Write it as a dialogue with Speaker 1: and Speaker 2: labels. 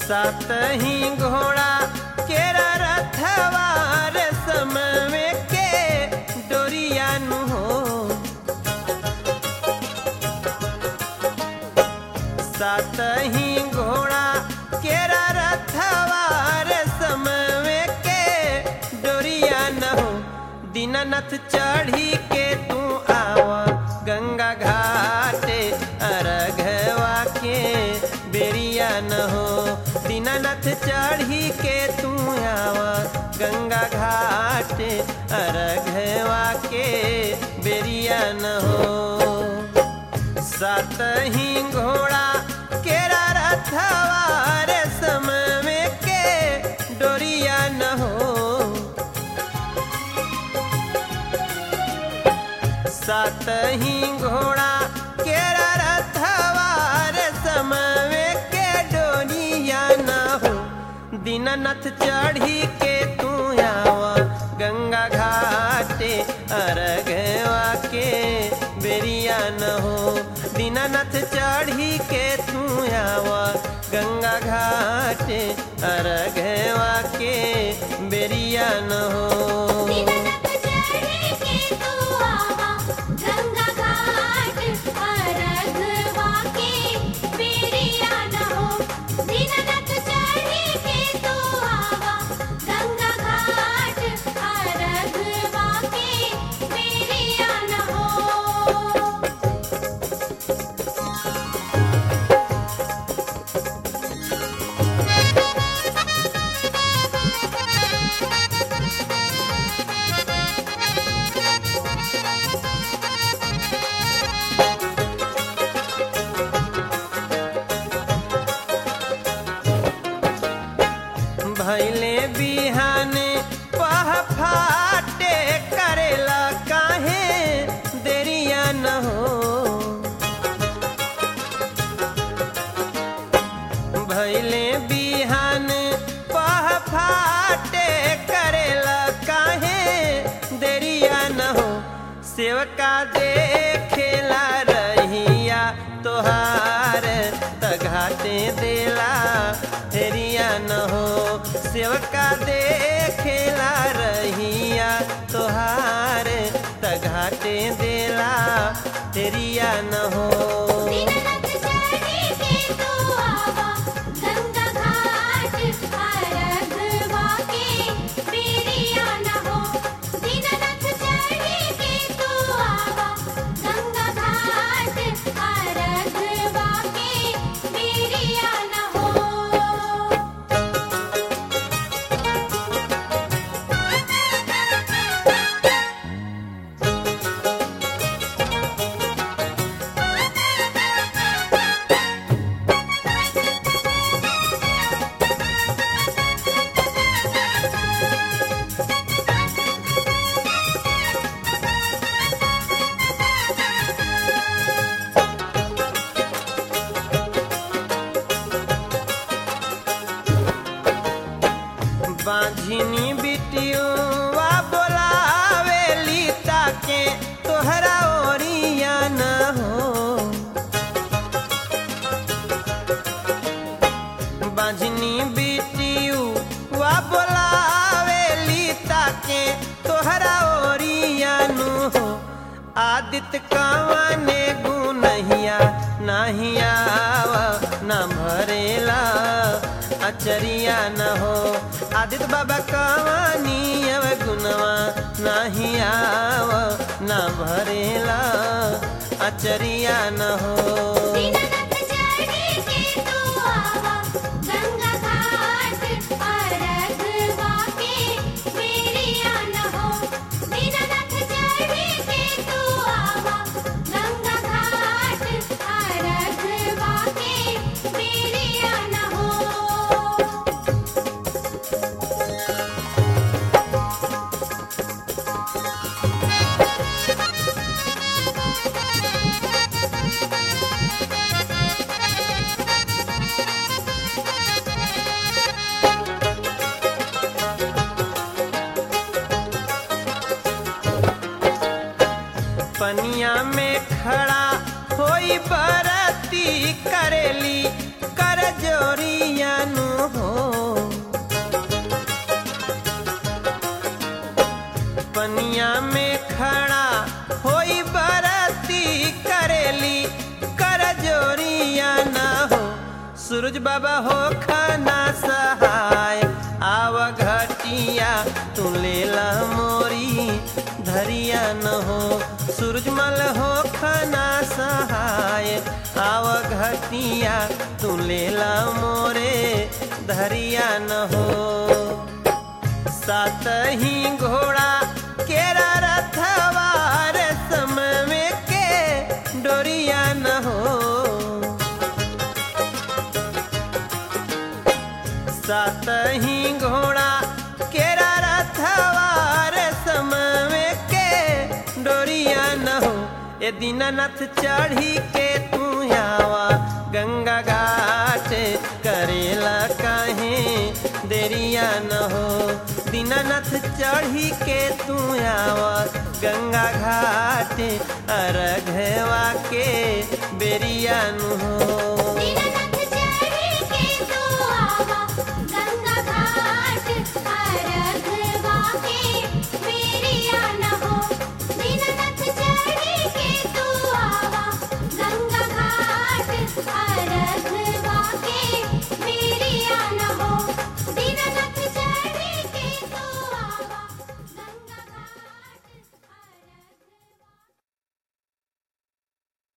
Speaker 1: सात ही घोड़ा केरा रथवार समय के डोरिया नु हो सात ही घोड़ा केरा रथवार समय के डोरिया न हो दीनानाथ चढ़ी के तू आवा गंगा घाटे अरघवा के बेरिया न हो दीनानाथ चढ़ी के तू आवा गंगा घाटे अरघवा के बेरिया न हो सात ही घोड़ा केरा रथवार समय के डोरिया न हो सात ही घोड़ा केरा रथवार समय के डोरिया न हो दीनानाथ चढ़ी के तू आवा गंगा घाटे अरघवा के बेरिया न हो दीनानाथ चढ़ी के तू आवा गंगा घाटे अरघवा के बेरिया न हो
Speaker 2: दीनानाथ चढ़े के तू आवा गंगा घाट अरघवा के बेरिया न हो दीनानाथ चढ़े के तू आवा गंगा घाट अरघवा के बेरिया न हो
Speaker 1: भैले बिहाने पह फाटे करेला काहे देरिया न हो भैले बिहान पह फाटे करेला काहे देरिया न हो सेवका देखेला रहिया तोहार त घाटे देला हेरिया न हो सेवका देखेला रहिया तोहार त घाटे देला हेरिया न हो
Speaker 2: दीनानाथ चढ़े के तू आवा गंगा घाट अरघवा के बेरिया न हो दीनानाथ चढ़े के तू आवा गंगा घाट अरघवा के बेरिया न हो
Speaker 1: बाझिनी बिटियुआ बोलावेली ताके तोहरा ओरिया न हो बाझिनी बिटियुआ बोलावेली ताके तोहरा ओरिया नु हो आदित्य कवाने गुनहिया नाही आवा ना भरेला अचरिया न हो आदित्य बाबा कवानी अव गुनवा नाही आव ना भरेला अचरिया न हो
Speaker 2: दीनानाथ चढ़े के तू आवा गंगा घाट अरघवा के बेरिया न हो दीनानाथ चढ़े के तू आवा गंगा घाट अरघवा के बेरिया न हो
Speaker 1: हाँ सूरज बाबा हो खाना सहाय आव घटिया तू लेला मोरी धरिया न हो सूरजमल हो खाना सहाय आव घटिया तू लेला मोरे धरिया न हो सात ही घोड़ा केरा रथवार समय के डोरिया न हो सात ही घोड़ा केरा रथवार समय के डोरिया न हो ए दीनानाथ चढ़ी के तू आवा गंगा घाट करेला काहे देरिया न हो दीनानाथ चढ़ी के तू आवा गंगा घाट अरघवा के बेरिया न हो